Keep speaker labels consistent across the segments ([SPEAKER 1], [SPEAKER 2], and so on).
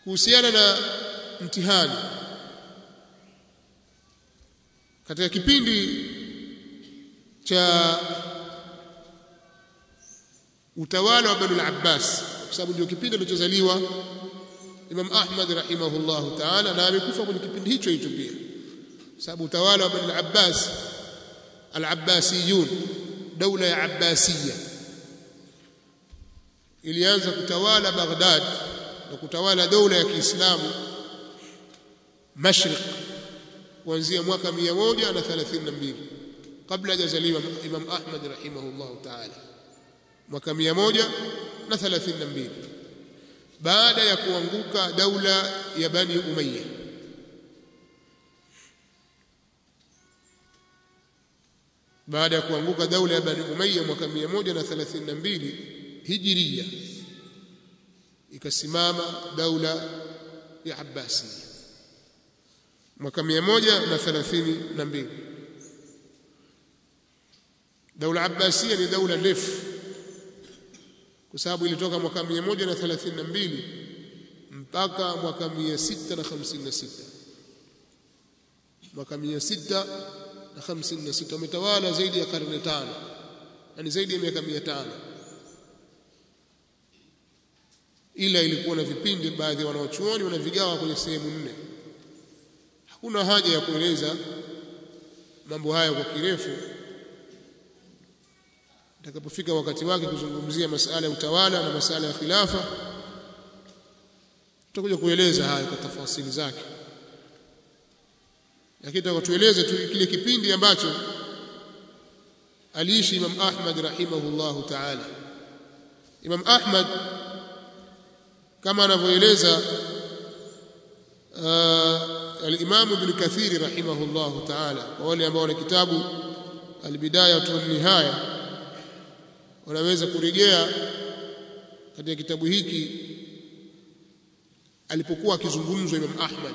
[SPEAKER 1] kuhusiana na mtihani katika kipindi cha utawala wa Banu al-Abbas kwa sababu ndio kipindi alichozaliwa Imam Ahmad rahimahullahu ta'ala na amekufa kwenye kipindi hicho hicho pia sababu utawala wa Banu al-Abbas al-Abbasiyun daula ya Abbasiyya ilianza kutawala Baghdad na kutawala daula ya Kiislamu Mashriq kuanzia mwaka 132 kabla hajazaliwa Imam Ahmad rahimahullahu ta'ala mwaka 132 baada ya kuanguka daula ya Bani Umayya baada ya kuanguka daula ya Bani Umayya mwaka 132 Hijiria ikasimama daula ya Abbasiyya mwaka 132 daula Abbasiyya ni daula ndefu kwa sababu ilitoka mwaka 132 mpaka mwaka 656 mwaka 656 wametawala zaidi ya karne tano yani zaidi ya miaka 500 ila ilikuwa na vipindi baadhi ya wanaochuoni wanavigawa kwenye sehemu nne hakuna haja ya kueleza mambo haya kwa kirefu itakapofika wakati wake kuzungumzia masala ya utawala na masala ya khilafa tutakuja kueleza haya kwa tafasili zake lakini tutatueleze tu kile kipindi ambacho aliishi Imam Ahmad rahimahullahu ta'ala Imam Ahmad kama anavyoeleza al-Imam Ibn Kathir rahimahullahu ta'ala kwa wale ambao wana kitabu al-Bidaya wa Nihaya wanaweza kurejea katika kitabu hiki alipokuwa akizungumzwa Imam Ahmad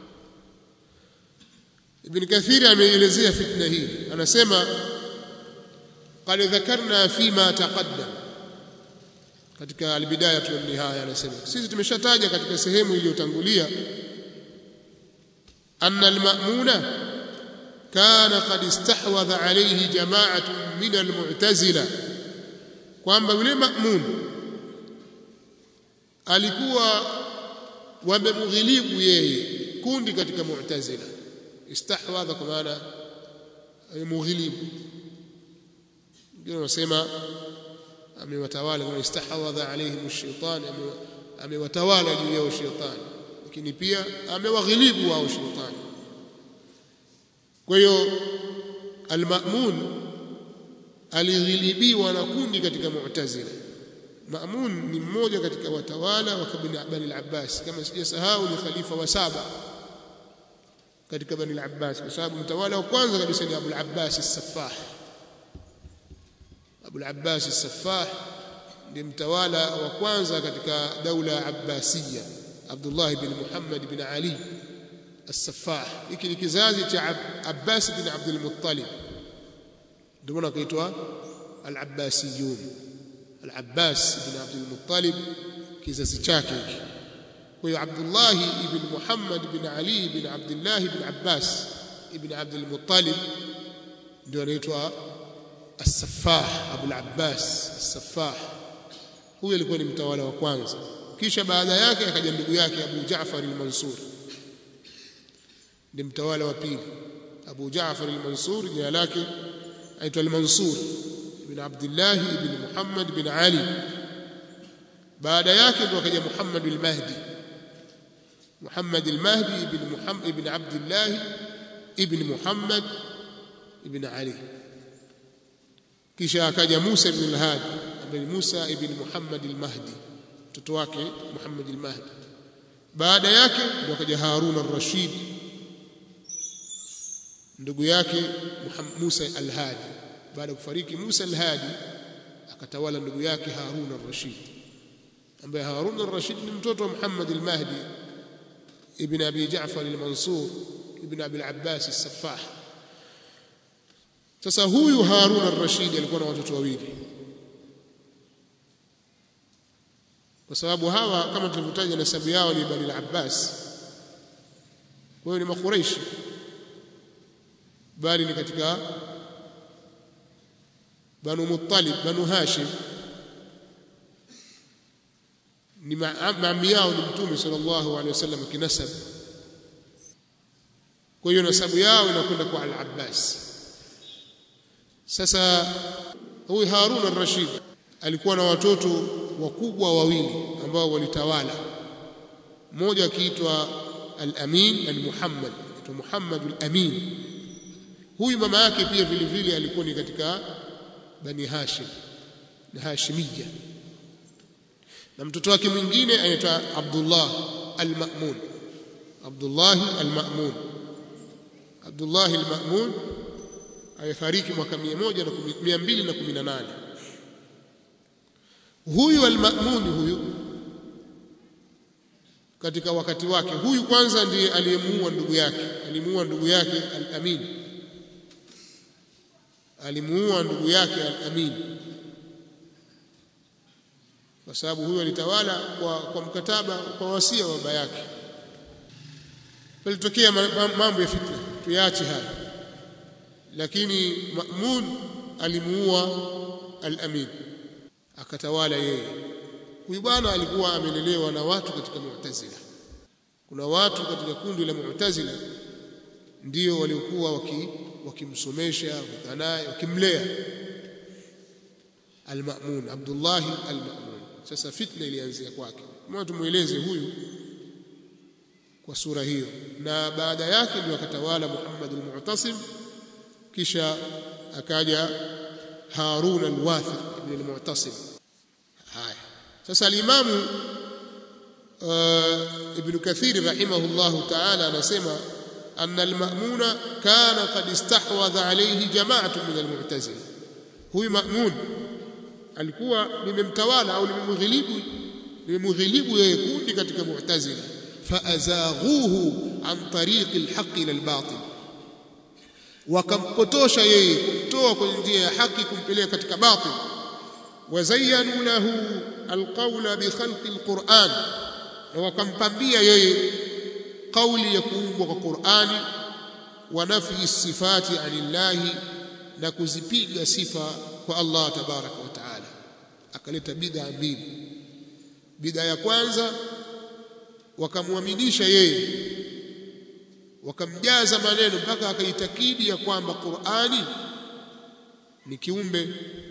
[SPEAKER 1] Ibn Kathir ameelezea fitna hii anasema qad dhakarna fima taqaddam katika albidaya tu nihaya anasema sisi tumeshataja katika sehemu iliyotangulia anna alma'muna kana qad istahwadha alayhi jama'atun min almu'tazila kwamba yule ma'mun alikuwa wamemghilibu yeye kundi katika mu'tazila istahwadha kwa maana mughilibu ndio wanasema amewatawala kwa istahwadha alaihim ash-shaytan amewatawala juu yao shetani lakini pia amewaghilibu wao shetani kwa hiyo al-ma'mun alighilibiwa na kundi katika mu'tazila Ma'mun ni mmoja katika watawala wa kabila Bani al-Abbas kama sijasahau ni khalifa wa saba katika Bani al-Abbas kwa sababu mtawala wa kwanza kabisa ni Abu al-Abbas as-Saffah Abu al-Abbas as-Saffah ndiye mtawala wa kwanza katika daula Abbasiyya Abdullah ibn Muhammad ibn Ali as-Saffah hiki ni kizazi cha Abbas ibn Abdul Muttalib ndio maana kaitwa al-Abbasiyun al-Abbas ibn Abdul Muttalib kizazi chake hiki kwa hiyo Abdullah ibn Muhammad ibn Ali ibn Abdullah ibn Abbas ibn Abdul Muttalib ndio anaitwa As-Saffah Abu al-Abbas As-Saffah huyo alikuwa ni mtawala wa kwanza kisha baada yake akaja ndugu yake Abu Jaafar al-Mansur ni mtawala wa pili Abu Jaafar al-Mansur jina lake aitwa al-Mansur ibn Abdullah ibn Muhammad ibn Ali baada yake ndo akaja Muhammad al-Mahdi Muhammad al-Mahdi ibn Muhammad ibn Abdullah ibn Muhammad ibn Ali kisha akaja Musa ibn al-Hadi ambaye Musa ibn Muhammad al-Mahdi mtoto wake Muhammad al-Mahdi baada yake ndo akaja Harun ar-Rashid ndugu yake Musa al-Hadi baada ya kufariki Musa al-Hadi akatawala ndugu yake Harun ar-Rashid ambaye Harun ar-Rashid ni mtoto wa Muhammad al-Mahdi ibn Abi Ja'far al-Mansur ibn Abi al-Abbas as-Saffah sasa huyu Harun ar-Rashid alikuwa na watoto wawili kwa sababu hawa kama tulivyotaja nasabu yao ni Bani al-Abbas kwa hiyo ni makureishi bali ni katika Banu Muttalib Banu Hashim ni maami yao ni Mtume sallallahu alaihi wasallam kinasab kwa hiyo nasabu yao inakwenda kwa al-Abbas sasa huyu Harun al-Rashid alikuwa na watoto wakubwa wawili ambao walitawala mmoja akiitwa al-Amin al-Muhammad aitwa Muhammad al-Amin huyu mama yake pia vile vile alikuwa ni katika Bani Hashim na Hashimiyya na mtoto wake mwingine anaitwa Abdullah al-Ma'mun Abdullah al-Ma'mun Abdullah al-Ma'mun alifariki mwaka 218 huyu al-Ma'mun huyu katika wakati wake huyu kwanza ndiye aliyemuua ndugu yake alimuua ndugu yake al-Amin alimuua ndugu yake al-Amin kwa sababu huyo alitawala kwa, kwa mkataba kwa wasia wa baba yake palitokea mambo ya fitna tuyaache haya lakini Ma'mun alimuua al-Amin akatawala yeye huyu bwana alikuwa amelelewa na watu katika Mu'tazila kuna watu katika kundi la Mu'tazila ndio waliokuwa waki, wakimsomesha wakanaye wakimlea al-Ma'mun Abdullah al-Ma'mun sasa fitna ilianzia kwake mwa tumueleze huyu kwa sura hiyo na baada yake ndio akatawala Muhammad al-Mu'tasim kisha akaja Harun al-Wathiq ibn al-Mu'tasim haya sasa al-Imam Ibn Kathir rahimahullahu ta'ala anasema أن المأمون كان قد استحوذ عليه جماعة من المعتزلة هو مأمون alikuwa limemtawala au limemghilibu limemghilibu yeye kundi katika mu'tazila faazaghuhu an tariqi alhaq ila albatil wakampotosha yeye kumtoa kwenye njia ya haki kumpeleka katika batil wazayyanu lahu alqawla bi khalqi alquran na wakampambia yeye kauli ya kuumbwa kwa Qur'ani wa nafi sifati anillahi na kuzipiga sifa kwa Allah tabaraka wa taala akaleta bid'a mbili bid'a ya kwanza wakamwaminisha yeye wakamjaza maneno mpaka akaitakidi ya kwamba Qur'ani ni kiumbe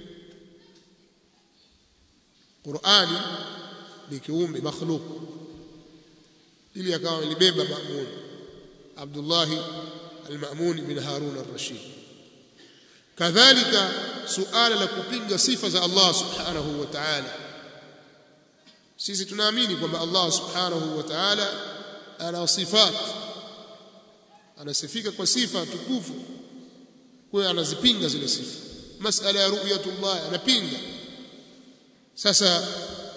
[SPEAKER 1] Qur'ani ni kiumbe makhluk ili akawa libeba Ma'mun Abdullah al-Ma'mun bin Harun al-Rashid kadhalika suala la kupinga sifa za Allah subhanahu wa ta'ala sisi tunaamini kwamba Allah subhanahu wa ta'ala ana sifat anasifika kwa sifa tukufu kwa anazipinga zile sifa masala ya ru'yatullah anapinga sasa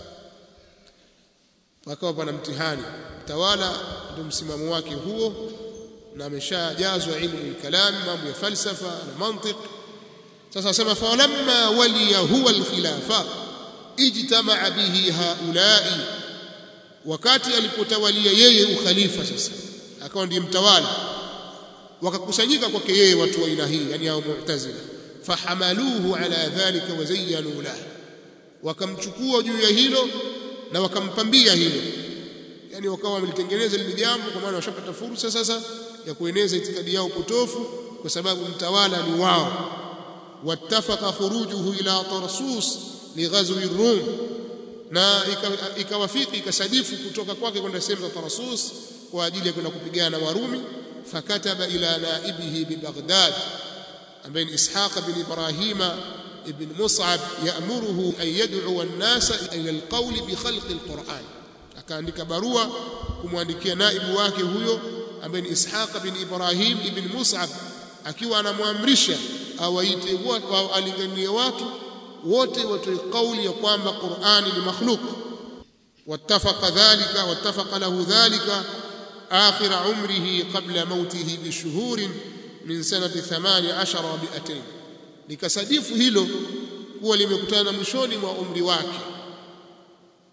[SPEAKER 1] pakawa pana mtihani tawala ndio msimamo wake huo na ameshajazwa ilmu kalam mambo ya falsafa na mantiq sasa sema falamma waliya huwa alkhilafa ijtamaa bihi haulai wakati alipotawalia yeye ukhalifa sasa akawa ndiye mtawala wakakusanyika kwake yeye watu wa aina hii yani hao mu'tazila fahamaluhu ala dhalika wazayyanu lahu wakamchukua juu ya hilo na wakampambia hilo yani wakawa wamelitengeneza lile jambo kwa maana washapata fursa sasa ya kueneza itikadi yao potofu kwa sababu mtawala ni wao wattafaqa khurujuhu ila tarsus lighazwi rum na ikawafiki ikasadifu kutoka kwake kwenda sehemu za Tarsus kwa ajili ya kwenda kupigana na Warumi fakataba ila naibihi bi Baghdad ambaye ni Ishaq bin Ibrahima ibn Mus'ab ya'muruhu an yad'u an-nasa ila al-qawl bi khalq al-Qur'an akaandika barua kumwandikia naibu wake huyo ambaye ni Ishaq bin Ibrahim ibn Mus'ab akiwa anamwamrisha awaite watu alinganie watu wote watoe kauli ya kwamba Qur'ani ni makhluk wattafaqa dhalika wattafaqa lahu dhalika akhir umrihi qabla mautihi bishuhurin min sanati 18 bi'atayn likasadifu hilo kuwa limekutana mwishoni mwa umri wake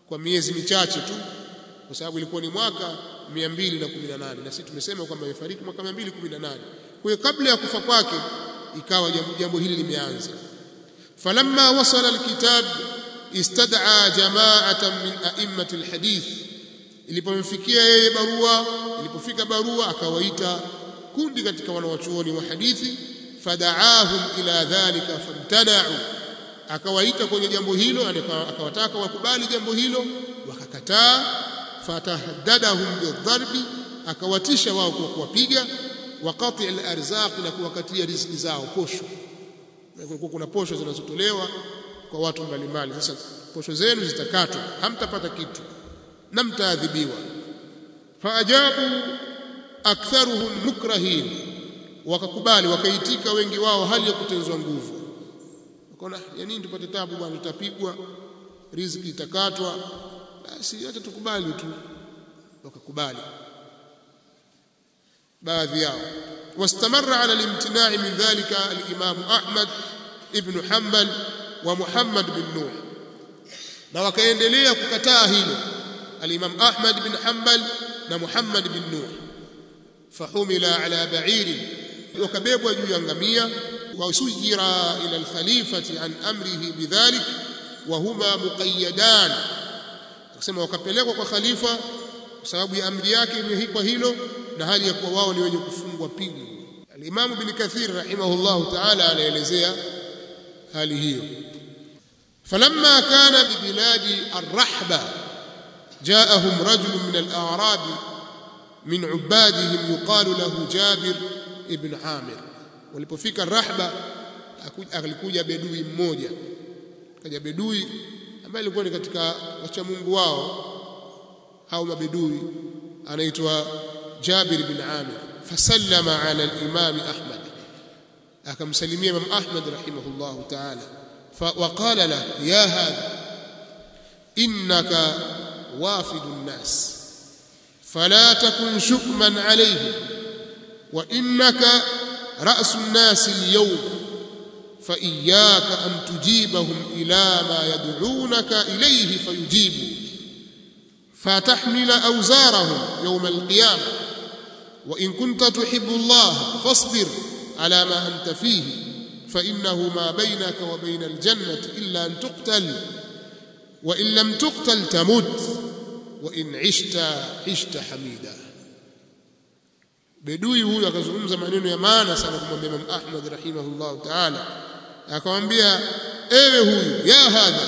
[SPEAKER 1] kwa miezi michache tu kwa sababu ilikuwa ni mwaka 218 na sisi tumesema kwamba amefariki mwaka 218 kwa hiyo kabla ya kufa kwake ikawa jambo, jambo hili limeanza falamma wasala alkitab istad'a jama'atan min a'immati alhadith ilipomfikia yeye barua ilipofika barua akawaita kundi katika wanawachuoni wa hadithi fada'ahum ila dhalika famtana'u akawaita kwenye jambo hilo akawataka wakubali jambo hilo wakakataa fatahaddadahum bidharbi akawatisha wao kwa kuwapiga waqati al-arzaq na kuwakatia riziki zao posho kulikuwa kuna posho zinazotolewa kwa watu mbalimbali sasa posho zenu zitakatwa hamtapata kitu na mtaadhibiwa faajabu aktharuhum mukrahin wakakubali wakaitika wengi wao hali ya kutenzwa nguvu wakaona ya nini tupate tabu bwana tutapigwa riziki itakatwa basi hata tukubali tu wakakubali baadhi yao واستمر على الامتناع من ذلك الإمام أحمد ابن حنبل ومحمد بن نوح na wakaendelea kukataa hilo al-Imam Ahmad bin Hanbal na Muhammad bin Nuh fahumila ala ba'ir wakabebwa juu ya ngamia wasujira ila al-khalifati an amrihi bidhalik wa huma muqayyadan kusema wakapelekwa kwa khalifa kwa sababu ya amri yake imehikwa hilo na hali ya kuwa wao ni wenye kufungwa pingu al-Imam Ibn Kathir rahimahullah ta'ala anaelezea hali hiyo فلما كان ببلاد الرحبة جاءهم رجل من الأعراب من عبادهم يقال له جابر ابن عامر walipofika Rahba alikuja bedui mmoja kaja bedui ambaye alikuwa ni katika wacha Mungu wao au mabedui anaitwa Jabir bin Amir fasallama ala al-Imam Ahmad akamsalimia Imam Ahmad rahimahullah ta'ala وقال له يا هذا إنك وافد الناس فلا تكن شكما عليهم وإنك رأس الناس اليوم فإياك أن تجيبهم إلى ما يدعونك إليه فيجيبوا فتحمل أوزارهم يوم القيامة وإن كنت تحب الله فاصبر على ما أنت فيه فإنه ما بينك وبين الجنة إلا أن تقتل وإن لم تقتل تمت وإن عشت عشت حميدا bedui huyu akazungumza maneno ya maana sana kumwambia Imam Ahmad rahimahullah ta'ala akamwambia ewe huyu ya hadha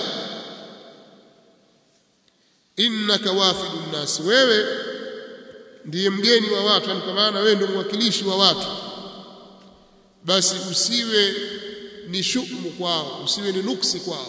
[SPEAKER 1] innaka wafidu nnas wewe ndiye mgeni wa watu kwa maana wewe ndio mwakilishi wa watu basi usiwe ni shukmu kwao usiwe ni nuksi kwao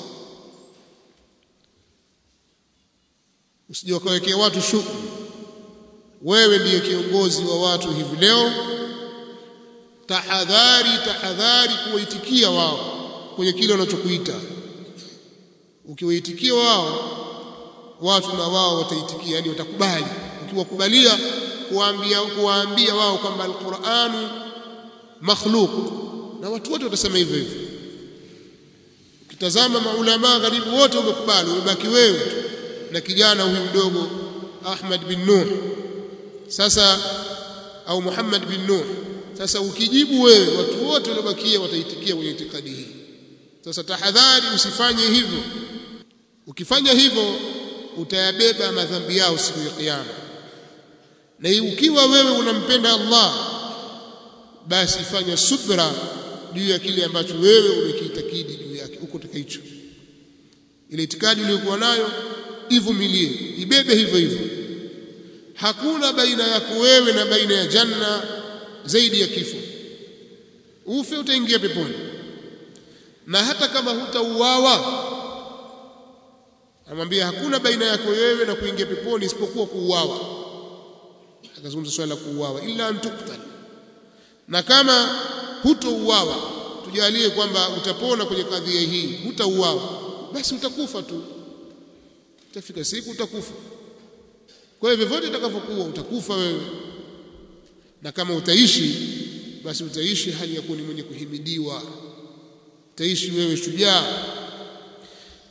[SPEAKER 1] usije ukawekea watu shukmu wewe ndiye kiongozi wa watu hivi leo tahadhari tahadhari kuwaitikia wao kwenye kile wanachokuita ukiwaitikia wao watu na wao wataitikia yani watakubali ukiwakubalia kuwaambia kuwaambia wao kwamba alquranu makhluq na watu wote watasema hivyo hivyo ukitazama maulama karibu wote wamekubali umebaki wewe tu na kijana huyu mdogo Ahmad bin Nuh sasa au Muhammad bin Nuh sasa ukijibu wewe watu wote waliobakia wataitikia kwenye itikadi hii sasa tahadhari usifanye hivyo ukifanya hivyo utayabeba madhambi yao siku ya kiyama na ukiwa wewe unampenda Allah basi fanya subra juu ya kile ambacho wewe umekiitakidi juu yake uko katika hicho ile itikadi uliyokuwa nayo ivumilie ibebe hivyo hivyo hakuna baina yako wewe na baina ya janna zaidi ya kifo ufe utaingia peponi na hata kama hutauawa amwambia hakuna baina yako wewe na kuingia peponi isipokuwa kuuawa akazungumza swala la kuuawa illa antuktal na kama hutouawa tujalie kwamba utapona kwenye kadhia hii hutauawa basi utakufa tu utafika siku utakufa kwa hivyo vyote itakavyokuwa utakufa wewe na kama utaishi basi utaishi hali ya kuwa ni mwenye kuhimidiwa utaishi wewe shujaa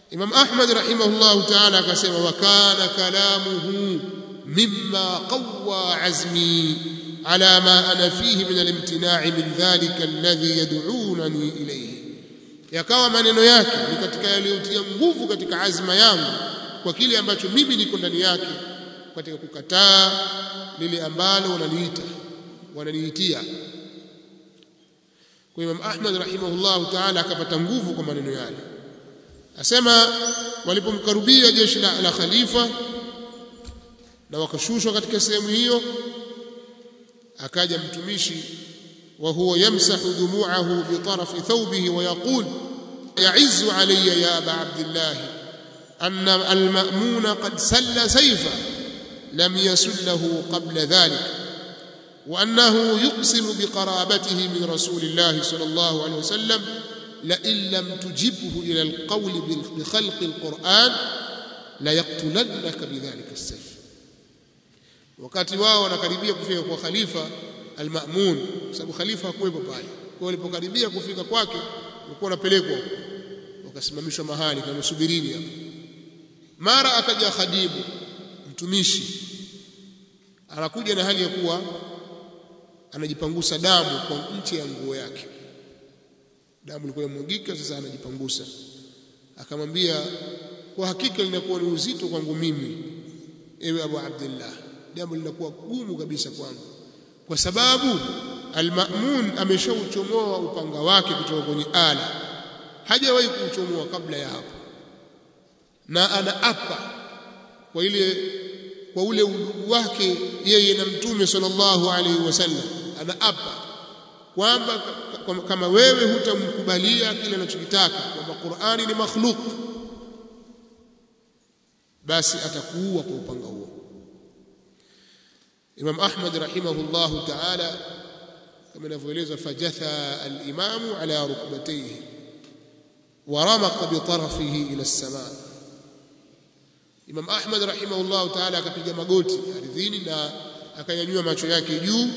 [SPEAKER 1] Imam Ahmad rahimahullahu ta'ala akasema wa kana kalamuhu mimma qawwa azmi ala ma ana fihi min al-imtina'i min dhalika alladhi yad'unani ilayhi yakawa maneno yake ni katika yaliyotia nguvu katika azma yangu kwa kile ambacho mimi niko ndani yake katika kukataa lile ambalo wananiita wananiitia kwa Imam Ahmad rahimahullahu ta'ala akapata nguvu kwa maneno yale asema walipomkaribia jeshi la, la khalifa na wakashushwa katika sehemu hiyo akaja mtumishi wa huwa yamsahu dumu'ahu bi tarafi thawbihi wa yaqul ya'izzu alayya ya aba abdillah anna al-ma'mun qad salla sayfa lam yasullahu qabla dhalik وأنه يقسم بقرابته من رسول الله صلى الله عليه وسلم لئن لم تجبه إلى القول بخلق القرآن ليقتلنك بذلك السيف wakati wao wanakaribia kufika kwa khalifa al-Ma'mun sababu khalifa hakuwepo pale kwa walipokaribia kufika kwake walikuwa wanapelekwa wakasimamishwa mahali kama subirini hapo mara akaja khadibu mtumishi anakuja na hali ya kuwa anajipangusa damu kwa nchi ya nguo yake damu ilikuwa imwagika sasa anajipangusa akamwambia kwa hakika linakuwa ni uzito kwangu mimi ewe Abu Abdullah jambo linakuwa gumu kabisa kwangu kwa sababu al-Ma'mun ameshauchomoa upanga wake kutoka kwenye ala hajawahi kuuchomoa kabla ya hapo na anaapa kwa ile kwa ule udugu wake yeye na mtume sallallahu alaihi wasallam anaapa kwamba kama wewe hutamkubalia kile anachokitaka kwamba Qur'ani ni makhluk basi atakuua kwa upanga huo Imam Ahmad rahimahullahu ta'ala kama inavyoelezwa fajatha al-imam ala rukbatayhi wa ramaqa bi tarafihi ila as-samaa Imam Ahmad rahimahullahu ta'ala akapiga magoti ardhini na akanyanyua macho yake juu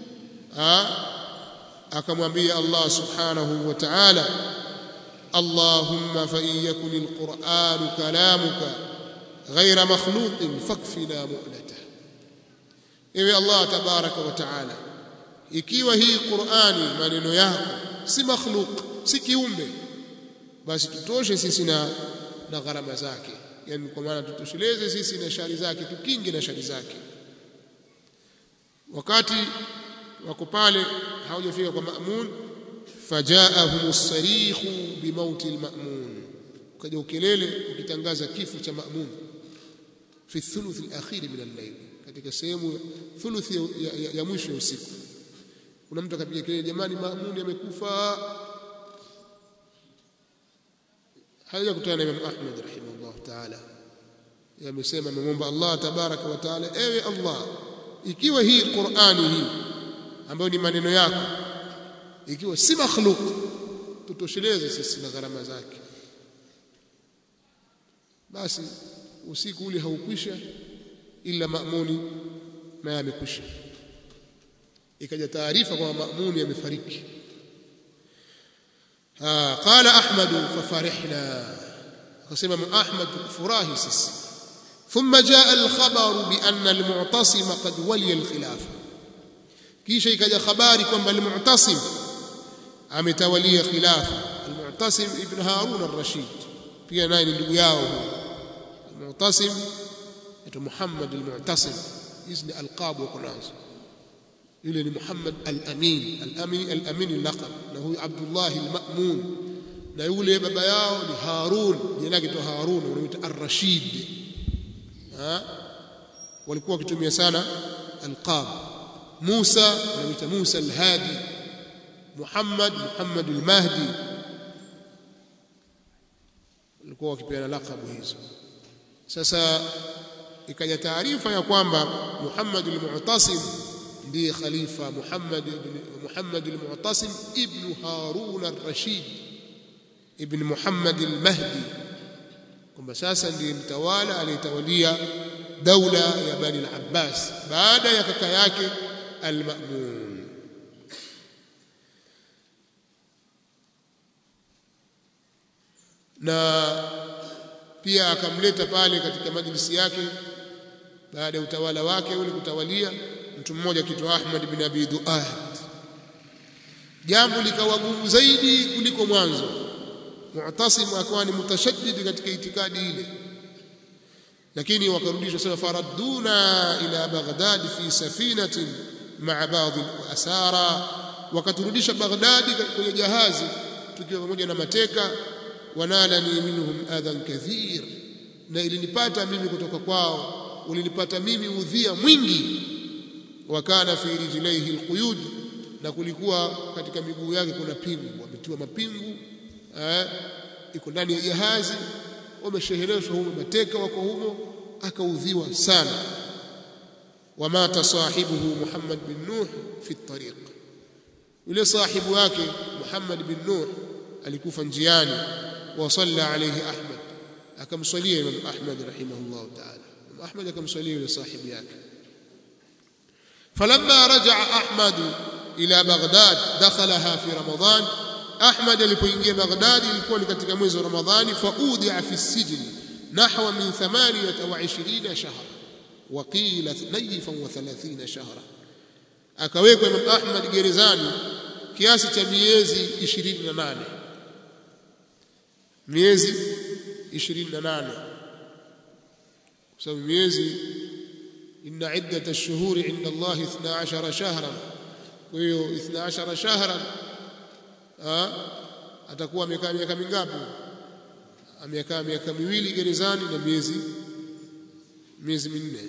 [SPEAKER 1] akamwambia Allah subhanahu wa ta'ala Allahumma fa in yakun al-Qur'an kalamuka ghayra makhluqin fakfina mu'lata Ewe Allah tabaraka wa ta'ala ikiwa hii Qur'ani maneno yako si makhluk si kiumbe basi tutoshe sisi na na gharama zake yani kwa maana tutosheleze sisi na shari zake tukinge na shari zake wakati wako pale hawajafika kwa Ma'mun fajaahum as-sarikhu bimauti al-Ma'mun ukaja ukelele ukitangaza kifo cha Ma'mun fi thuluth al-akhir min al-layl katika sehemu thuluthi ya, ya, ya mwisho ya usiku kuna mtu akapiga kelele jamani Ma'mun amekufa haja kutana na Imam Ahmad rahimahullah ta'ala yamesema amemwomba Allah tabaraka wa taala ewe Allah ikiwa hii Qur'ani hii ambayo ni maneno yako ikiwa si makhluk tutosheleze sisi na gharama zake basi usiku ule haukwisha ila maamuni naye amekwisha ikaja taarifa kwamba maamuni amefariki qala ahmad fafarihna akasema ahmad furahi sisi ثم جاء الخبر بأن المعتصم قد ولي الخلافة kisha ikaja habari kwamba al-Mu'tasim ametawalia khilafa al-Mu'tasim ibn Harun ar-Rashid pia naye ni ndugu yao al-Mu'tasim ito Muhammad al-Mu'tasim hizi ni alqab wako nazo yule ni Muhammad al-Amin al-Amin al-Amin al-laqab na huyu Abdullah al-Ma'mun na yule baba yao ni Harun jina lake to Harun wanamuita ar-Rashid walikuwa wakitumia sana alqab Musa wanamuita Musa al-Hadi Muhammad Muhammad al-Mahdi walikuwa wakipeana lakabu hizo sasa ikaja taarifa ya kwamba Muhammad al-Mu'tasim ndiye khalifa Muhammad ibn Muhammad al-Mu'tasim ibn Harun ar-Rashid ibn Muhammad al-Mahdi kwamba sasa ndiye mtawala aliyetawalia daula ya Bani al-Abbas baada ya kaka yake al-Ma'mun na pia akamleta pale katika majlisi yake baada ya utawala wake ule kutawalia mtu mmoja kitwa Ahmad bin Abi Duad jambo likawa gumu zaidi kuliko mwanzo Mu'tasim akawa ni mutashaddid katika itikadi ile lakini wakarudishwa sasa faradduna ila Baghdad fi safinatin ma'a ba'd al-asara wakaturudisha Baghdad kwenye jahazi tukiwa pamoja na mateka wanalani minhum adhan kathir na ilinipata mimi kutoka kwao ulinipata mimi udhia mwingi wakana fi rijlaihi alquyud na kulikuwa katika miguu yake kuna pingu ametiwa mapingu eh iko ndani ya jahazi wameshehereshwa humo mateka wako humo akaudhiwa sana wamata sahibuhu Muhammad bin Nuh fi tariq yule sahibu wake Muhammad bin Nuh alikufa njiani wa salla alayhi Ahmad akamswalia Imam Ahmad rahimahullah ta'ala Imam Ahmad akamswalia yule sahibu yake فلما رجع أحمد إلى بغداد دخلها في رمضان أحمد alipoingia Baghdad ilikuwa ni katika mwezi wa Ramadhani faudia fi sijni nahwa min 28 shahra وقيل 32 shahra akawekwa Imam Ahmad gerezani kiasi cha miezi 28 miezi 28 kwa sababu miezi inna iddat ash-shuhuri 'inda Allah 12 shahran kwa hiyo 12 shahran atakuwa amekaa miaka mingapi amekaa miaka miwili gerezani na miezi miezi minne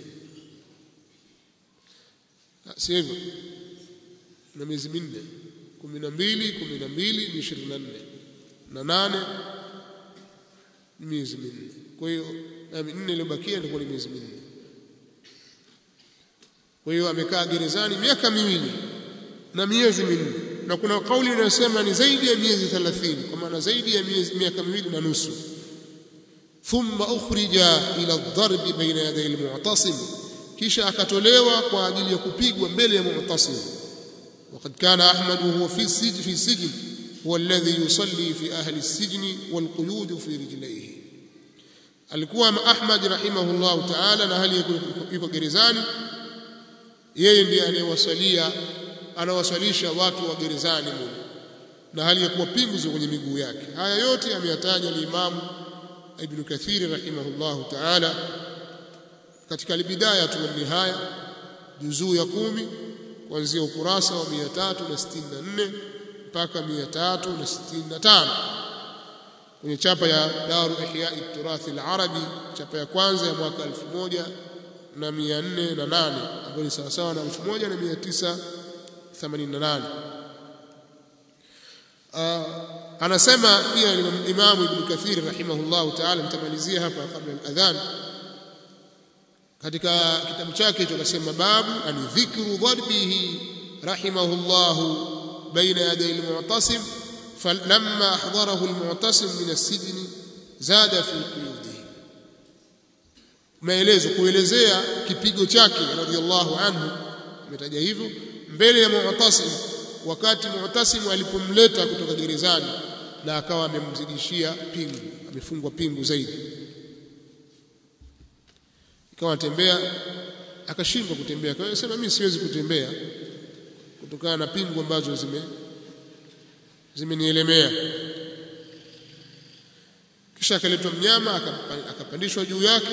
[SPEAKER 1] si hivyo na miezi minne kumi na mbili kumi na mbili ni ishirini na nne na nane miezi minne kwa hiyo minne iliyobakia ilikuwa ni miezi minne kwa hiyo amekaa gerezani miaka miwili na miezi minne na kuna kauli inayosema ni zaidi ya miezi 30 kwa maana zaidi ya miezi miaka miwili na nusu thumma ukhrija ila ad-darb baina yaday al-mu'tasim kisha akatolewa kwa ajili ya kupigwa mbele ya mu'tasim وقد كان أحمد وهو في السجن في السجن هو الذي يصلي في أهل السجن والقيود في رجليه alikuwa Ahmad rahimahullah ta'ala na hali yuko gerezani yeye ndiye anayewasalia anawasalisha watu wa gerezani mule na hali ya kuwa pingu ziko kwenye miguu yake haya yote ameyataja al-Imam Ibn Kathir rahimahullah ta'ala katika al-Bidaya tu nihaya juzuu ya kumi kuanzia ukurasa wa 364 mpaka 365 kwenye chapa ya Daru Ihya Turath al-Arabi chapa ya kwanza ya mwaka 1408 ambayo ni sawa sawa na 1988 anasema pia Imam Ibn Kathir rahimahullah ta'ala mtamalizia hapa kabla al-adhan katika kitabu chake hicho akasema babu ani dhikru dharbihi rahimahullah baina yaday al-mu'tasim فلما أحضره المعتصم من السجن زاد في قيوده maelezo kuelezea kipigo chake radhiallahu anhu umetaja hivyo mbele ya Mu'tasim wakati Mu'tasim alipomleta kutoka gerezani na akawa amemzidishia pingu amefungwa pingu zaidi ikawa anatembea akashindwa kutembea kwa hiyo sema mimi siwezi kutembea kutokana na pingu ambazo zime zimenielemea kisha akaletwa mnyama akapandishwa juu yake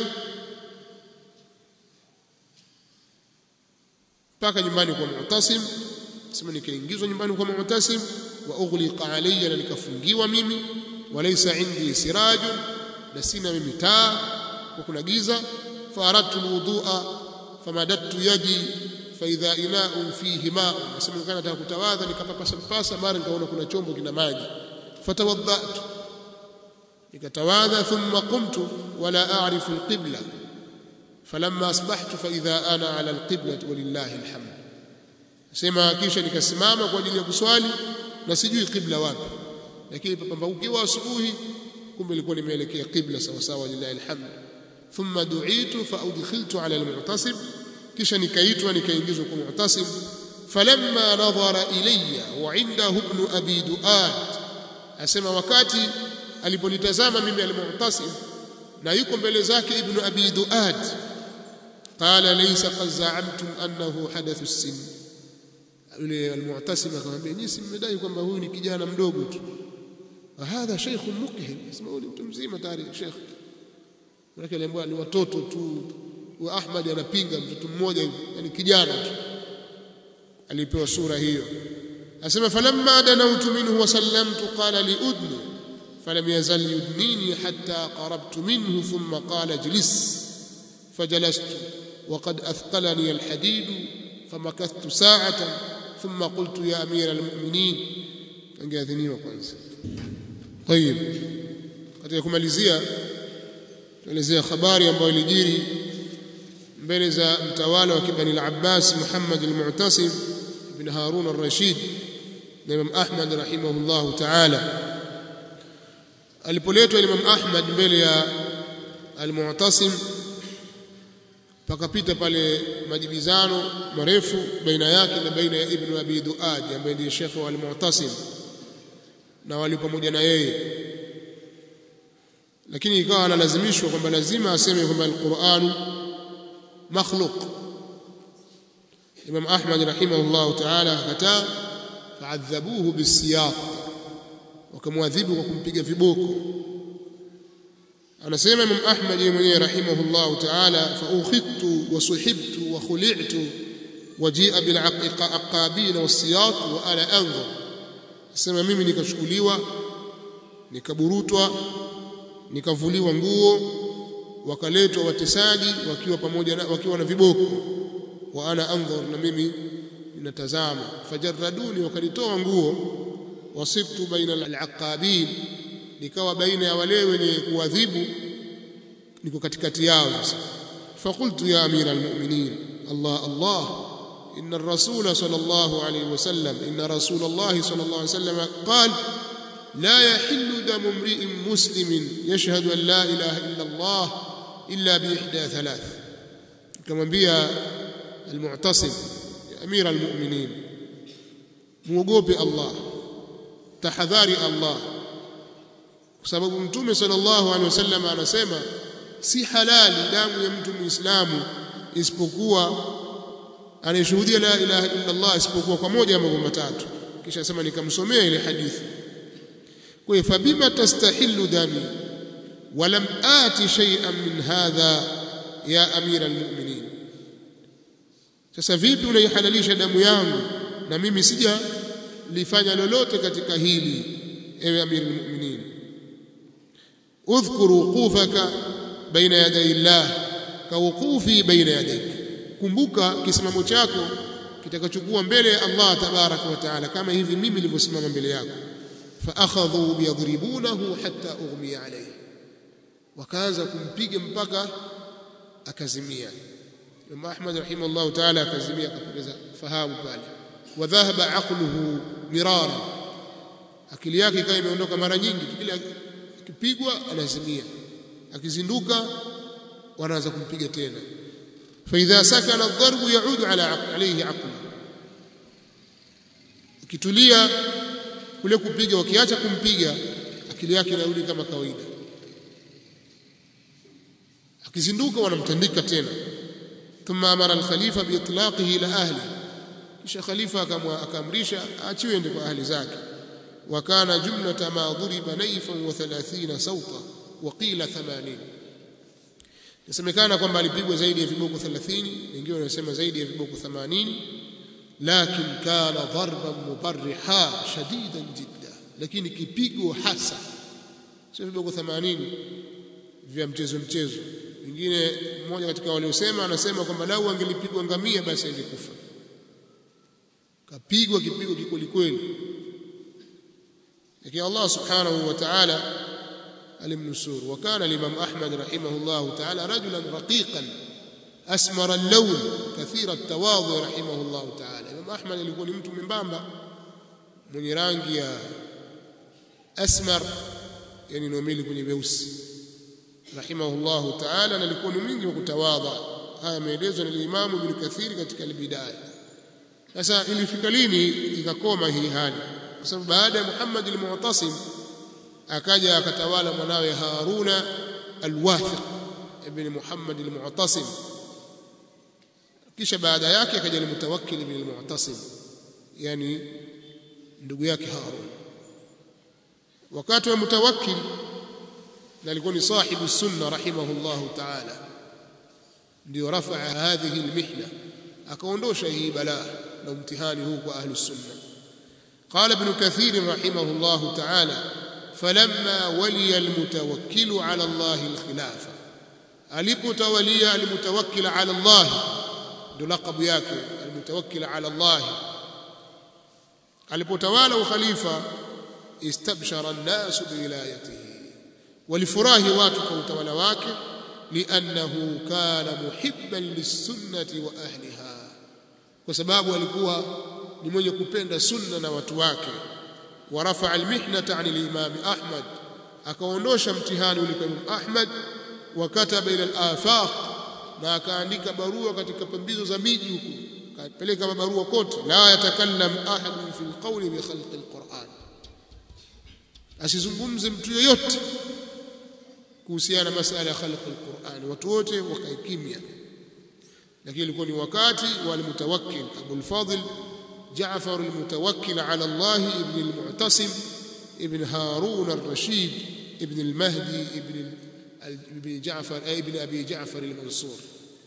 [SPEAKER 1] mpaka nyumbani kwa Mu'tasim sema nikaingizwa nyumbani kwa Mu'tasim wa ughliqa alayya na nikafungiwa mimi walaysa indi sirajun na sina mimi taa kwa kuna giza faradtu alwudu'a famadattu yadi faidha ina'un fihi ma'un nasema kana nataka kutawadha nikapapasa mpasa mara nikaona kuna chombo kina maji fatawaddatu nikatawadha thumma qumtu wala a'rifu alqibla falamma asbahtu faidha ana ala alqibla walillahi alhamd sema kisha nikasimama kwa ajili ya kuswali na sijui qibla wapi lakini papambaukiwa asubuhi kumbe ilikuwa nimeelekea qibla sawa sawa lillahi alhamd thumma du'itu fa udkhiltu ala almu'tasib kisha nikaitwa nikaingizwa kwa Mu'tasim falamma nadhara ilayya wa indahu ibn abi duad asema wakati aliponitazama mimi al-Mu'tasim na yuko mbele zake ibn abi duad qala laysa qad za'amtum annahu hadathu sin yule almu'tasim akamwambia nyinyi si mmedai kwamba huyu ni kijana mdogo tu hadha sheikhun mukhim sema huyu mtu mzima tayari sheikh wale aliambiwa ni watoto tu wa Ahmad anapinga mtoto mmoja yani kijana tu alipewa sura hiyo asema falamma danawtu minhu wa sallamtu qala li udni falam yazal yudnini hatta qarabtu minhu thumma qala jlis فجلست وقد أثقلني الحديد فمكثت ساعة ثم قلت يا أمير المؤمنين أنجاذني kwanza طيب katika kumalizia tuelezea habari ambayo ilijiri mbele za mtawala wa kibani al-Abbas Muhammad al-Mu'tasim ibn Harun al-Rashid na Imam Ahmad rahimahullah ta'ala alipoletwa Imam Ahmad mbele ya al-Mu'tasim pakapita pale majibizano marefu baina yake na baina ya Ibn Abi Duad ambaye ndiye shekhe wa al-Mu'tasim na wali pamoja na yeye lakini ikawa analazimishwa kwamba lazima aseme kwamba al-Qur'an makhluq Imam Ahmad rahimahullah ta'ala akataa fa'adhabuhu bisiyaq wakamwadhibu kwa kumpiga viboko anasema Imam Ahmad yeye mwenyewe rahimahullah ta'ala fa ukhidtu wa suhibtu wa khuli'tu wajia bil aqabin wasiyat wa ana anzur sema mimi nikachukuliwa nikaburutwa nikavuliwa nguo wakaletwa watesaji wakiwa pamoja na wakiwa na viboko wa ana anzur na mimi ninatazama fajarraduni wakanitoa nguo wasibtu baina al-aqabin nikawa baina ya wale wenye kuadhibu niko katikati yao fakultu ya amira almu'minin Allah Allah إن الرسول صلى الله عليه وسلم إن رسول الله صلى الله عليه وسلم قال لا يحل دم امرئ مسلم يشهد أن لا إله إلا الله إلا بإحدى ثلاث كما بيا المعتصم أمير المؤمنين موقوبي الله تحذاري الله kwa sababu mtume sallallahu alaihi wasallam anasema si halali damu ya mtu muislamu isipokuwa anayeshuhudia la ilaha illa Allah isipokuwa kwa moja ya mambo matatu kisha sema nikamsomea ile hadithi kwa hiyo fabima tastahillu dami walam ati shay'an min hadha ya amira almu'minin sasa vipi unaihalalisha damu yangu na mimi sija lifanya lolote katika hili ewe amira almu'minin udhkur wuqufaka baina yaday Allah kawuqufi baina yadayk kumbuka kisimamo chako kitakachokuwa mbele ya Allah tabaraka wa taala kama hivi mimi nilivyosimama mbele yako fa akhadhu biyadribunahu hatta ughmiya alayhi wakaanza kumpiga mpaka akazimia Imam Ahmad rahimahullah taala akazimia akapoteza fahamu pale wa dhahaba aqluhu mirara akili yake ikawa imeondoka mara nyingi kila akipigwa anazimia akizinduka wanaanza kumpiga tena فإذا سكن الضرب يعود على عقل عليه عقله ikitulia kule kupiga wakiacha kumpiga akili yake inarudi kama kawaida akizinduka wanamtandika tena thumma amara al-khalifa bi itlaqihi ila ahli kisha khalifa akamrisha aachiwe ende kwa ahli zake wa kana jumlata ma duriba nayfan wa 30 sawta wa qila 80 Inasemekana kwamba alipigwa zaidi ya viboko 30, wengine wanasema zaidi ya viboko 80, lakin kana dharban mubarriha shadidan jidda, lakini kipigo hasa, sio viboko 80 vya mchezo mchezo. Wengine mmoja katika waliosema anasema kwamba lau angelipigwa ngamia basi angekufa. Kapigwa kipigo kikweli kweli, lakini Allah subhanahu wa ta'ala المنصور وكان الإمام أحمد رحمه الله تعالى رجلا رقيقا أسمر اللون كثير التواضع رحمه الله تعالى الإمام أحمد alikuwa ni mtu membamba mwenye rangi ya asmar yani nomili kwenye weusi rahimahullah ta'ala na alikuwa ni mwingi wa kutawadha haya yameelezwa na Imam Ibn Kathir katika al-Bidaya sasa ilifika lini ikakoma hii hali kwa sababu baada ya Muhammad al-Mu'tasim akaja akatawala mwanawe Haruna al-Wathiq ibn Muhammad al-Mu'tasim kisha baada yake akaja al-Mutawakkil ibn al-Mu'tasim yani ndugu yake Harun wakati wa Mutawakkil na alikuwa ni sahibu sunna rahimahullahu ta'ala ndio rafaa hadhihi al-mihna akaondosha hii balaa na mtihani huu kwa ahli sunna قال ابن كثير رحمه الله تعالى فلما ولي المتوكل على الله الخلافة alipotawalia almutawakkil ala Allah ndio laqabu yake almutawakkil ala Allah alipotawala ukhalifa istabshara an-nas biwilayatihi walifurahi watu kwa utawala wake liannahu kana muhibban lis-sunnati wa ahliha kwa sababu alikuwa ni mwenye kupenda sunna na watu wake ورفع المحنة عن الإمام أحمد akaondosha mtihani ule kwa Imam Ahmad wakataba ila al-afaq na akaandika barua katika pembizo za miji huku kapeleka barua kote la yatakallam ahadun fi al-qawli bi khalqi al-Qur'an asizungumze mtu yoyote kuhusiana na masala ya khalqi al-Qur'an watu wote wakae kimya lakini ilikuwa ni wakati wa al-mutawakkil Abu al-Fadl جعفر المتوكل على الله ابن المعتصم ابن هارون الرشيد ابن المهدي ابن ابن جعفر ابن ابي جعفر المنصور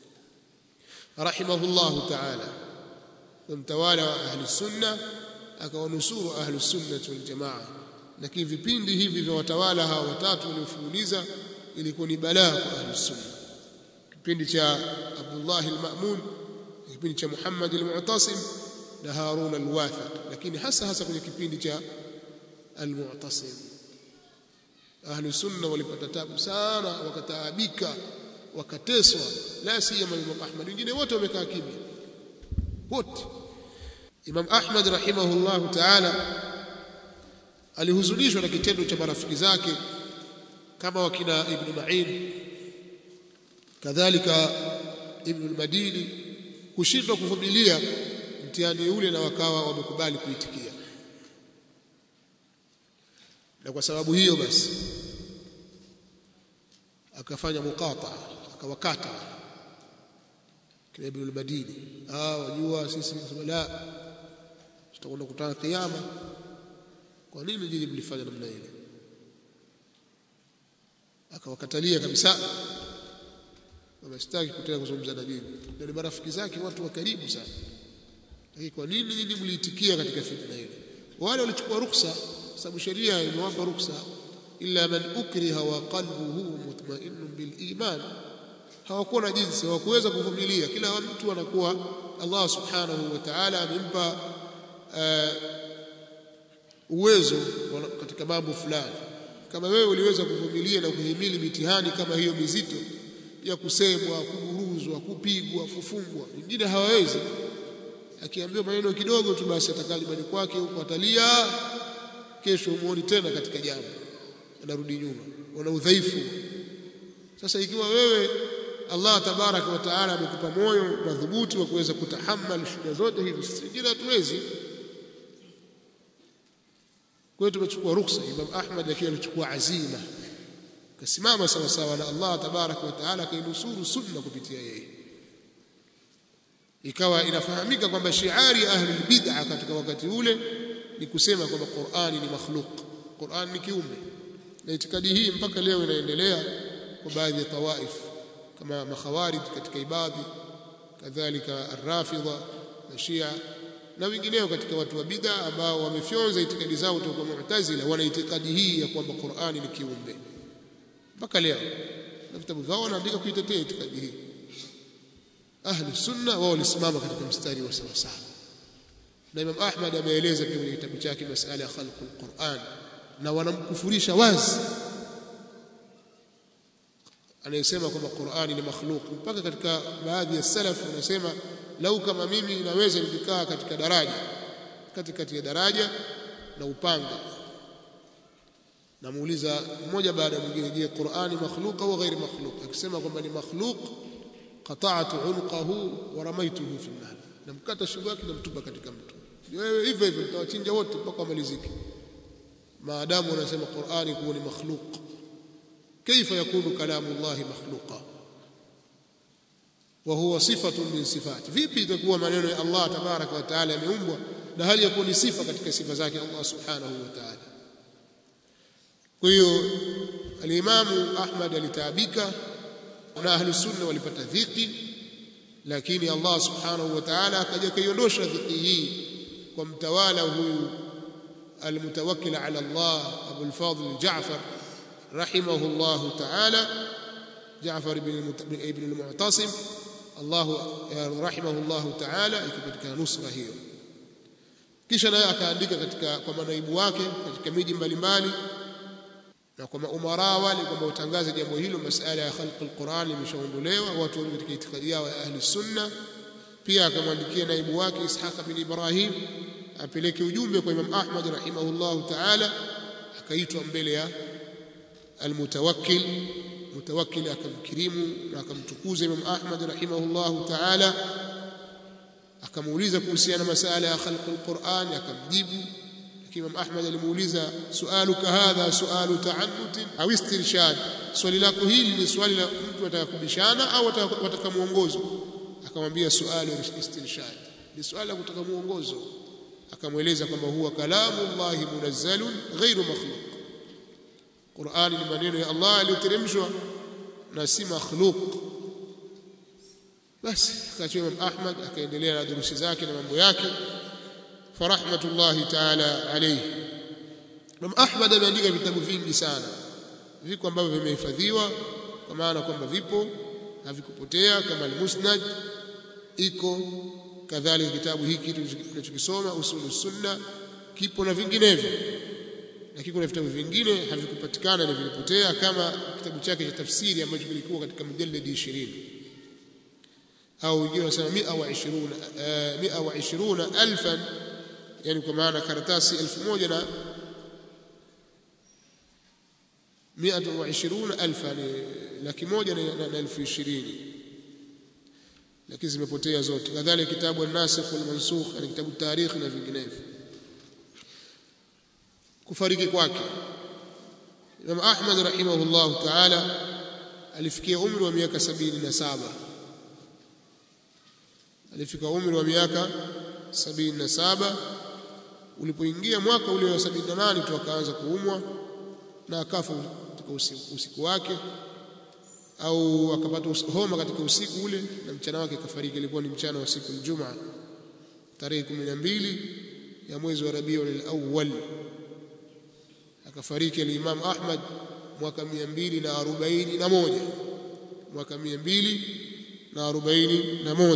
[SPEAKER 1] رحمه الله تعالى ومتوالى اهل السنه akawanusuru ahlu sunnah wal jamaa lakini vipindi hivi vya watawala hawa watatu waliofuuliza ilikuwa ni balaa kwa ahlu sunna kipindi cha Abdullah al-Ma'mun kipindi cha Muhammad al-Mu'tasim na Harun al-Wathiq lakini hasa hasa kwenye kipindi cha al-Mu'tasim ahlu sunna walipata tabu sana wakataabika wakateswa la siyama Imam Ahmad wengine wote wamekaa kimya wote Imam Ahmad rahimahullahu ta'ala alihuzunishwa na kitendo cha marafiki zake kama wakina Ibn Ma'in kadhalika Ibn al-Madini kushindwa kuvumilia mtihani ule na wakawa wamekubali kuitikia na kwa sababu hiyo basi akafanya muqata akawakata kile Ibn al-Madini ah wajua sisi la tutakwenda kutana kiyama kwa nini nyinyi mlifanya namna ile akawakatalia kabisa kama sitaki kutaka kuzungumza na nyinyi na ni marafiki zake watu wa karibu sana lakini kwa nini nyinyi mliitikia katika fitna ile wale walichukua ruhusa sababu sheria imewapa ruhusa illa man ukriha wa qalbuhu mutma'innun bil iman hawakuwa na jinsi hawakuweza kuvumilia kila mtu anakuwa Allah subhanahu wa ta'ala amempa uwezo katika mambo fulani kama wewe uliweza kuvumilia na kuhimili mitihani kama hiyo mizito ya kusemwa kuburuzwa kupigwa kufungwa wengine hawawezi akiambiwa maneno kidogo tu basi atakaa nyumbani kwake huko atalia kesho umuoni tena katika jambo anarudi nyuma wana udhaifu sasa ikiwa wewe Allah tabaraka wa taala amekupa moyo madhubuti wa kuweza kutahammali shida zote hizi sisi hatuwezi kwa hiyo tumechukua ruhusa Imam Ahmad akiwa alichukua azima kasimama sawa sawa na Allah tabaraka wa taala kainusuru sunna kupitia yeye ikawa inafahamika kwamba shiari ahli bid'a katika wakati ule ni kusema kwamba Qur'ani ni makhluq Qur'an ni kiumbe na itikadi hii mpaka leo inaendelea kwa baadhi ya tawaif kama makhawarij katika ibadhi kadhalika arrafidha na shia na wengineo katika watu wa bid'a ambao wamefyonza itikadi zao kutoka mu'tazila wana itikadi hii ya kwamba Qur'ani ni kiumbe mpaka leo na vitabu vyao wanaandika kuitetea itikadi hii ahli sunna wao walisimama katika mstari wa sawa sawa na Imam Ahmad ameeleza pia kwenye kitabu chake masala ya khalqul Qur'an na wanamkufurisha wazi anayesema kwamba Qur'ani ni makhluq mpaka katika baadhi ya salaf wanasema lau kama mimi naweza nikikaa katika daraja katikati ya daraja na upanga namuuliza mmoja baada ya mwingine je Qur'ani makhluq au ghairi makhluq akisema kwamba ni makhluq qata'tu unqahu wa ramaituhu fi an-nar namkata shingo yake namtupa katika mto wewe hivyo hivyo mtawachinja wote mpaka wamalizike maadamu unasema Qur'ani kuwa ni makhluq kaifa yakunu kalamu Allah makhluqa wa huwa sifatun min sifati vipi itakuwa maneno ya Allah tabaraka wa taala yameumbwa na hali ya kuwa ni sifa katika sifa zake Allah subhanahu wa ta'ala kwa hiyo alimamu Ahmad alitaabika na ahli sunna walipata dhiki lakini Allah subhanahu wa ta'ala akaja kaiondosha dhiki hii kwa mtawala huyu almutawakkil ala Allah Abu al-Fadl Ja'far rahimahu Allah ta'ala Ja'far ibn ibn al-Mu'tasim Allah rahimahu Allah ta'ala ikipatikana nusra hiyo kisha naye akaandika katika kwa manaibu wake katika miji mbalimbali na kwa maumara wale kwamba utangaze jambo hilo masala ya khalq alquran imeshaondolewa watu wa katika itikadi yao ya ahli sunna pia akamwandikia naibu wake Ishaq bin Ibrahim apeleke ujumbe kwa Imam Ahmad rahimahullah ta'ala akaitwa mbele ya almutawakkil mutawakkil akamkirimu na akamtukuza Imam Ahmad rahimahullah ta'ala akamuuliza kuhusiana na masala ya khalq alquran akamjibu Imam Ahmad alimuuliza sualuka hadha sualu ta'annut au istirshad swali lako hili ni swali la mtu atakubishana au ataka muongozo akamwambia sualu istirshad ni swali la kutaka muongozo akamweleza kwamba huwa kalamu Allah munazzalun ghairu makhluq Qur'ani ni maneno ya Allah aliyoteremshwa na si makhluq basi akachua Imam Ahmad akaendelea na durusi zake na mambo yake farahmatullahi ta'ala alayhi Imam Ahmad ameandika vitabu vingi sana viko ambavyo vimehifadhiwa kwa maana kwamba vipo havikupotea kama al-Musnad iko kadhalika kitabu hiki tunachokisoma usulu sunna kipo na vinginevyo na kiko na vitabu vingine havikupatikana na vilipotea kama kitabu chake cha tafsiri ambacho kilikuwa katika mujalladi 20 au wengine wanasema 120 120 alfan yani kwa maana karatasi 1000 na 120 alfa yani laki moja na elfu ishirini lakini zimepotea zote kadhalika kitabu an-nasikh wal-mansukh yani kitabu tarikhi na vinginevyo kufariki kwake Imam Ahmad rahimahullah ta'ala alifikia umri wa miaka 77 alifika umri wa miaka 77 ulipoingia mwaka ule wa 78 tu akaanza kuumwa na akafa katika usiku, usiku wake au akapata homa katika usiku ule na mchana wake kafariki ilikuwa ni mchana wa siku Ijumaa tarehe 12 ya mwezi wa Rabiul Awwal akafariki al-Imam Ahmad mwaka 241 mwaka 241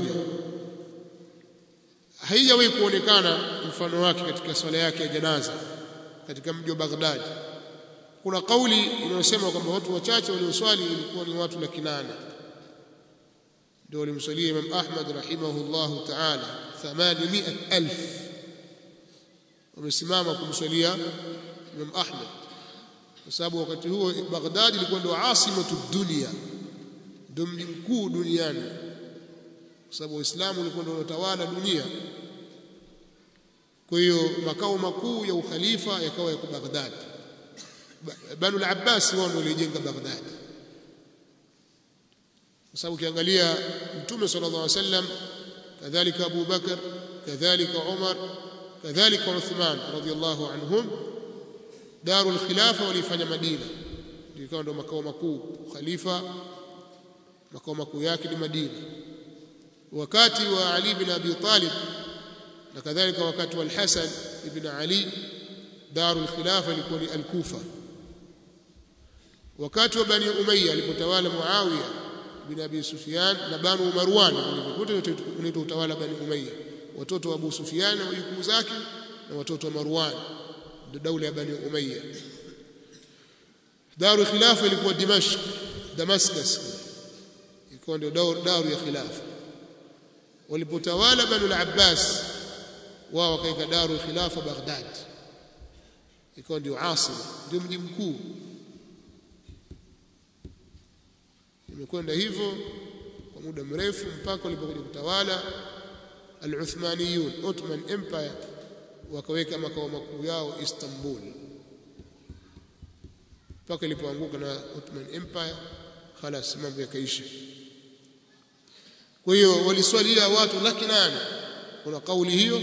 [SPEAKER 1] haijawahi kuonekana mfano wake katika swala yake ya janaza katika mji wa Baghdad kuna kauli inayosema kwamba watu wachache walioswali ilikuwa ni watu laki nane ndio walimswalia Imam Ahmad rahimahullahu ta'ala 800000 wamesimama kumswalia Imam Ahmad kwa sababu wakati huo Baghdad ilikuwa ndio asimatu dunia ndio mji mkuu duniani kwa sababu Uislamu ulikuwa ndio unatawala dunia kwa hiyo makao makuu ya ukhalifa yakawa yako Baghdad Banu al-Abbas wao ndio walijenga Baghdad kwa sababu ukiangalia Mtume sallallahu alaihi wasallam kadhalika Abu Bakar kadhalika Umar kadhalika Uthman radhiyallahu anhum darul khilafa walifanya Madina ikawa ndio makao makuu khalifa makao makuu yake ni Madina wakati wa Ali bin Abi Talib na kadhalika wakati wa Al-Hasan ibn Ali darul khilafa ilikuwa ni Al-Kufa wakati wa Bani Umayya alipotawala Muawiya bin Abi Sufyan na Banu Marwan wote unaitwa utawala Bani Umayya watoto wa Abu Sufyan na wajukuu zake na watoto wa Marwan ndio daula ya Bani Umayya daru khilafa ilikuwa Dimashq Damascus ilikuwa ndio daru ya khilafa walipotawala Banu al-Abbas wao wakaika daru khilafa Baghdad ikawa ndio asili ndio mji mkuu imekwenda hivyo kwa muda mrefu mpaka walipokuja kutawala al-Uthmaniyun Ottoman Empire wakaweka makao makuu yao Istanbul mpaka ilipoanguka na Ottoman Empire khalas mambo yakaisha kwa hiyo waliswalia watu laki nane kuna kauli hiyo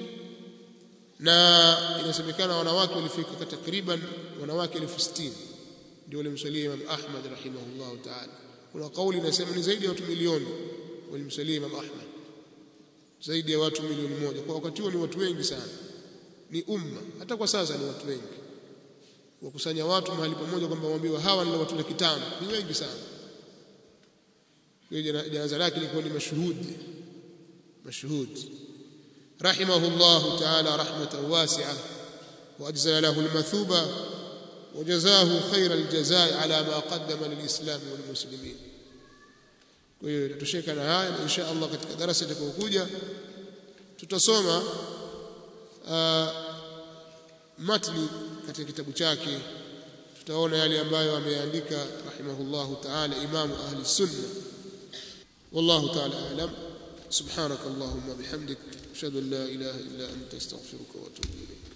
[SPEAKER 1] na inasemekana wanawake walifika takriban wanawake elfu sitini ndio walimswalia Imam Ahmad rahimahullah ta'ala kuna kauli inasema ni zaidi ya watu milioni walimswalia Imam Ahmad zaidi ya watu milioni moja kwa wakati huo ni watu wengi sana ni umma hata kwa sasa ni watu wengi wakusanya watu mahali pamoja kwamba waambiwa hawa ni watu laki tano ni wengi sana kwa hiyo janaza lake lilikuwa ni mashuhudi mashuhudi رحمه الله تعالى رحمة واسعة وأجزل له المثوبة وجزاه خير الجزاء على ما قدم للإسلام والمسلمين kwa hiyo tutosheka na haya na insha Allah katika darasa litakayokuja tutasoma matni katika kitabu chake tutaona yale ambayo ameandika rahimahullahu ta'ala imamu ahli sunna wallahu ta'ala a'lam subhanak allahumma bihamdik ashhadu an la ilaha illa anta astaghfiruka wa atubu ilayk